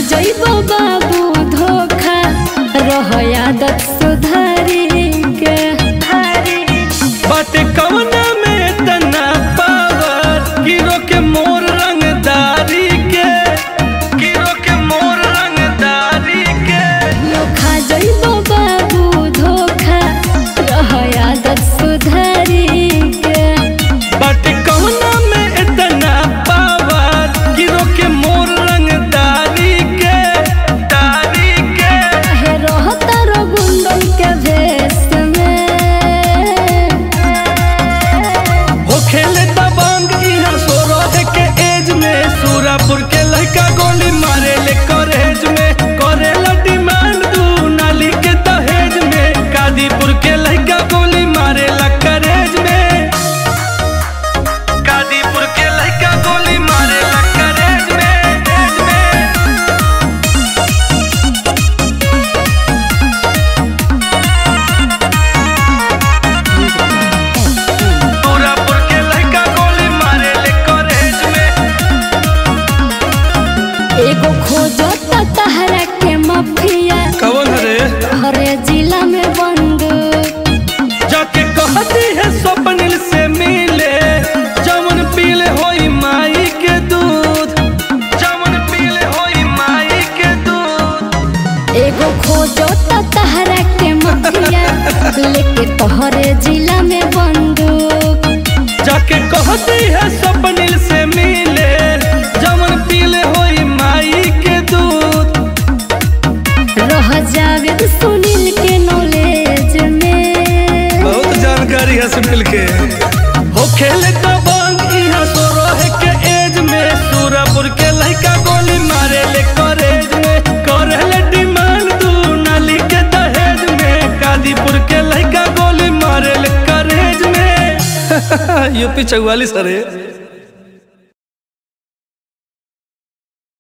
जइबो बाबू धोखा रह आदत सुधारी के बाटे कवना में तना पावर गिरो के मोर रंगदारी के गिरो के मोर रंगदारी के खा जइबो बाबू धोखा रह आदत सुधारी के बाटे कवना में इतना पावर गिरो के मोर रंगदारी के दारी के काहे रहता रो गुंडन के भेष में हो खेले दबंग इहाँ सोरह के एज में सूरापुर के लड़का गोली मारे ले कॉलेज में करेला डिमांड दू नाली के दहेज में कादीपुर के लड़का गोली मारे ला करेज में कादीपुर के लड़का गोली मारे ला करेज में एज में सूरापुर के लड़का गोली मारे ले कॉलेज में एगो खोजो त तहरा के मफिया कौन हरे हरे जिला में बंद जाके कहती है स्वप्निल से मिले जमन पीले होई माई के दूध जमन पीले होई माई के दूध एगो खोजो त तहरा के मफिया लेके तोहरे जिला में बंदूक जाके कहती है स्वप्निल से मिले जमन पीले होई माई के दूध रह जावेद सुनील के नॉलेज में बहुत जानकारी है सुनील के हो खेले दबंग यहाँ सो रहे के एज में सूरापुर के लड़का गोली मारे ले कॉलेज में करे ले डिमांड दू नाली के दहेज में कादीपुर के लड़का गोली मारे ले कॉलेज में यूपी चौवालीस अरे